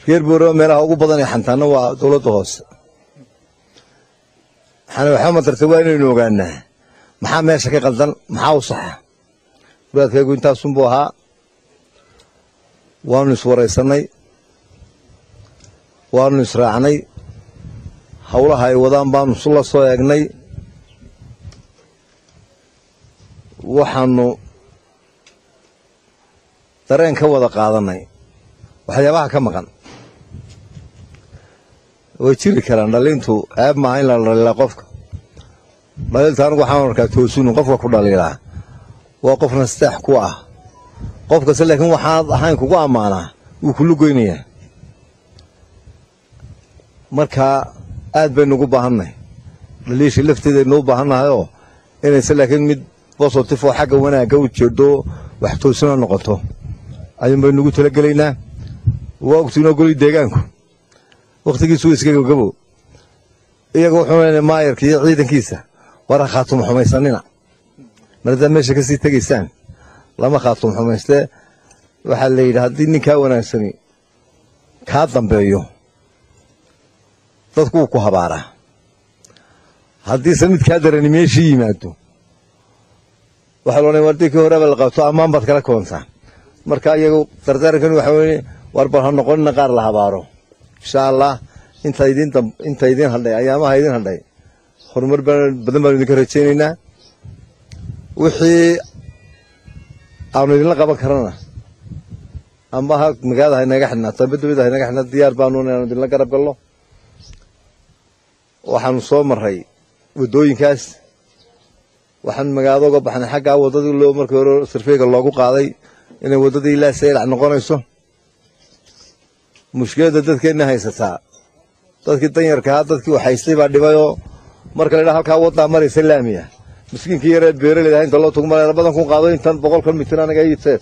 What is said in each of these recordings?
reer boorama meelaha ugu badan ee xantaana waa dowladda hoose waxaana waxba matarta waa inaynu ogaanaa maxaa meesha ka qaldan maxaa u saxa muraadkaygu intaasunbuu ahaa waanu iswaraysannay waanu israacnay howlaha ay wadaan baanu la soo eegnay waxaanu dareen ka wada qaadannay waxyaabaha ka maqan way jiri karaan dhaliintu ceeb maaha in la dhaliilaa qofka dhaliilta anigu waxaan arkaa toosinu qofka ku dhaliilaa waa qof nasteex ku ah qof kasta laakiin waxaad ahayn kugu ammaanaa wuu kulu goynayaa markaa aad baynu ugu baahannahay dhaliisha lafteedaynu u baahannahayoo inayse laakiin mid bositif oo xagga wanaagga u jeedo wax toosina noqoto ayuun baynu ugu talagelaynaa waa ogtiinoo goli deegaanku wakhtigiisu iska gabgabo iyaga wuxuu leynay maayarka iyo ciidankiisa wara khaatum xumaysanina maradaad meesha ka sii tegaysaan lama khaatum xumaystee waxaa la yidhi haddii ninkaa wanaagsani kaa dambeeyo dadku wuu ku habaaraa haddiise mid kaa darani meeshii yimaado waxaa loodhanay wardii kii horeba la qabto ammaan baad kala koontaa marka iyagu dardaarankan waxa weye war bal ha noqonina qaar la habaaro insha allah inta idin inta idin hadhay ayaamaha idin hadhay horumar badan baanu idinka rajaynaynaa wixii aanu idinla qaban karana amba ha magaalada haynaga xidhnaato amba dawladda haynaga xidhnaato diyaar baanu inaanu idinla garab galno waxaanu soo marray waddooyinkaas waxaan magaalada uga baxnay xaggaa waddadii loo markii hore sarfeyga loogu qaaday inay waddadii ilaa saylac noqonayso mushkiladda dadkeenna haysataa dadkii danyarkahaa dadkii waxhaystay baa dhibayoo marka la ydhaha halkaa waddaa maraysa laamiya miskiinkii yaree beeraleyda inta loo tugmala labadan kun qaado intan boqolkan mitir anaga iibseed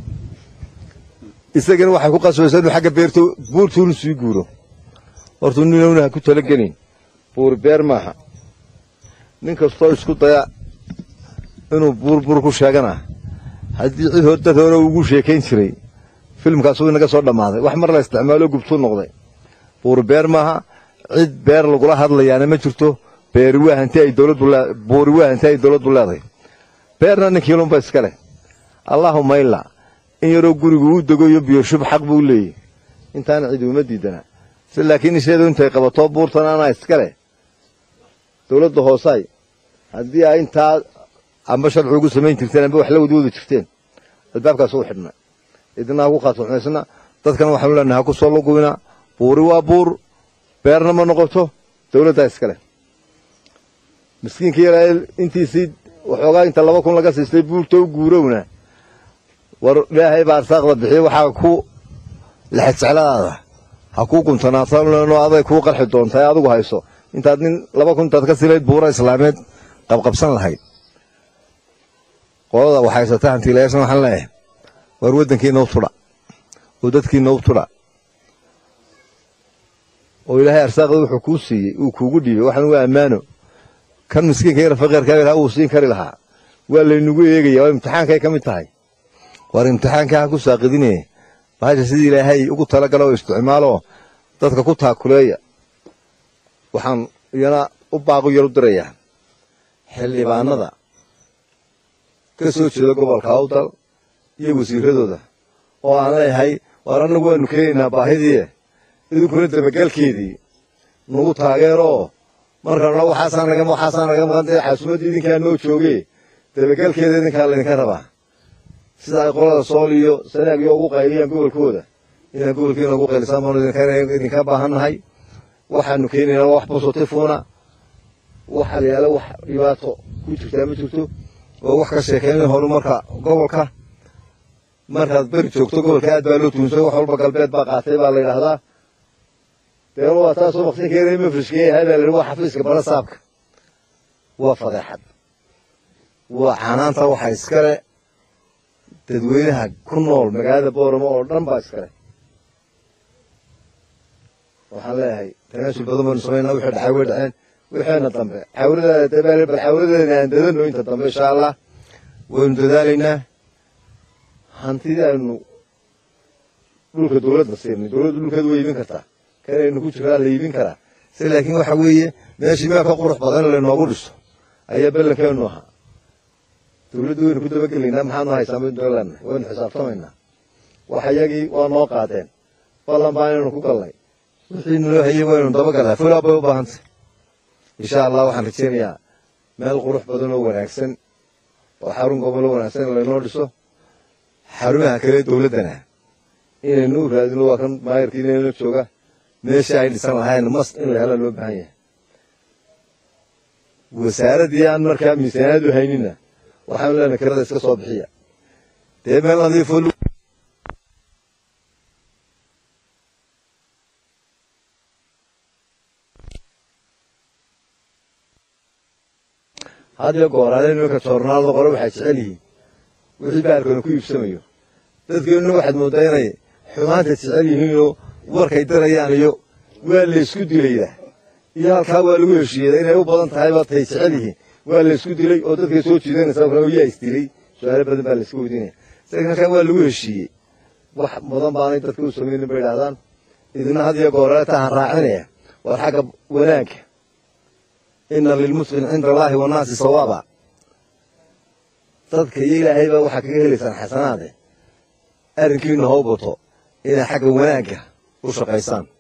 isagana waxay ku qasbaysaa inuu xagga beerto buurtuunu sii guuro hortuu ninowna ha ku talagelin buur beer maaha nin kastoo isku daya inuu buur buur ku sheegana haddii cid hor dad hore ugu sheekayn jiray filimkaas wuu inaga soo dhammaaday wax mar la isticmaalo gubtuu noqday buur beer maaha cid beer lagula hadlayaana ma jirto beeri waa hanti ay dowladdu lee buuri waa hanti ay dowladdu leedahay beerna ninkiilunba iska leh allaahuma ila in yaroo gurigu u degoyo biyo shub xaq buu leeyahy intaana cid uma diidana si laakiin isheedu intay qabato buurtan anaa iska leh dowladda hoosaay haddii ay intaa amba sharci ugu samayn jirteen amba wax la wadwadi jirteen albaabkaas u xidhna idina ha ku khaatuxmaysna dadkana waxaanu leenahay ha ku soo lugubina buuri waa buur beerna ma noqoto dowladdaa iska leh miskiinka yaraa intiisii waxoogaa inta laba kun laga siistay buurta u guurowna war ilaahay baa arsaaqda bixiya waxaa ku lexejecladaada ha kuu guntanaatanno aday kuu qarxi doontaa ee adigu hayso intaad nin laba kun intaad ka silayd buura islaameed qabqabsan lahayd qolada wax haysata hantiilayaashan waxaan leeyahay war waddankiina u tudha oo dadkiina u tudha oo ilaahay arsaaqda wuxuu kuu siiyey uu kuugu dhiibay waxan waa ammaano kan miskiinka yara faqiirkaa ilaha uu siin kari lahaa waa laynugu eegaya waa imtixaankay ka mid tahay war imtixaankaa ha ku saaqidine bahasha sidii ilaahay ugu talagala oo isticmaaloo dadka ku taakuleeya waxaan iyana u baaqu yar u dirayaa xildhibaanada ka soo jeeda gobolka awdal iyo wasiiradooda oo aan leeyahay war annagu waanu keenaynaa baahidii idinkuna dabagalkeedii nagu taageeroo markaan waxaasaan naga waxaasaan naga maqan dee xaasumaddii idinkaa noo jooge dabagalkeeda idinkaa laydinka rabaa sida ay qolada sool iyo sanaag iyo ugu qayliyaan gobolkooda inaan gobolkiina ugu qaylisaan baanu idinka baahannahay waxaanu keenaynaa wax positifuna waxa la yidhahda wax dhibaato ku jirtaa ma jirto oo wax ka sheekeynaya horumarka gobolka markaad beri joogto gobolka aad baa loo tuunsay wax walba galbeed baa qaatay baa la yidhaahdaa dee waa taasoo waqti keenay mafrishka yahay baa la yidhi waa xafiiska bara saabka waa fadeexad waa canaanta waxa iskale dadweynaha ku nool magaalada booramo oo dhan baa iskale waxaan leeyahay tanaasul badan baynu samaynaa wixii dhacay way dhaceen wixeena dambe xawladaada bal xawladeena aan dadano inta dambe insha allah waynu dadaalaynaa hantidii aynu dhulka dowladda siinay dowladdu dhulkeeda way iibin kartaa kanaynu ku jiraa la iibin karaa se laakiin waxa weeye meeshii meel ka qurux badan in laynoogu dhiso ayaa ballankeenu ahaa dowladdu waynu ku dabagelaynaa maxaanu haysaa maynu leenahay waynu xisaabtamaynaa wax iyagii waa noo qaadeen ballan baa inaynu ku gallay wixii naloo hayay waynu dabagalaa fulaa bay u baahantay insha allah waxaan rajaynayaa meel qurux badan oo wanaagsan oo xarun gobolo wanaagsan in laynoo dhiso xarumaha kale dowladdana inaynu u raadino waa kan maayarkii inayno jooga meeshii ay dhisan lahayn mas in la hela loo baahan yahay wasaaraddii aan markaa miisaaniyadu haynina waxaanu leenahay kirada iska soo bixiya dee meel nadiifoo hadiyo gooraale nimanka joornaalada qore waxay jecel yihiin wixii baalkana ku iibsamayo dadkeenuna waxaad mooddaa inay xumaanta jecel yihiinoo warkay dirayaan iyo waa laysku dilayda iyo halkaa waa lagu heshiiyada inay u badan tahay ba tay jecel yihiin waa laysku dilay oo dadkay soo jiidanaysa yaa isdilay su-aalo badan baa layska weydiinaya isaga halkaa waa lagu heshiiyey wax badan baanay dadka u samaynin bay idhahdaan idina had iyo gooraale tahan raacinaya war xagga wanaagga ina lilmuslim cinda allaahi wannaasi sawaaba dadka iyo ilaahay baa waxaa kaga helaysaan xasanaade arrinkiina hoo bato inay xagga wanaagga u shaqaysaan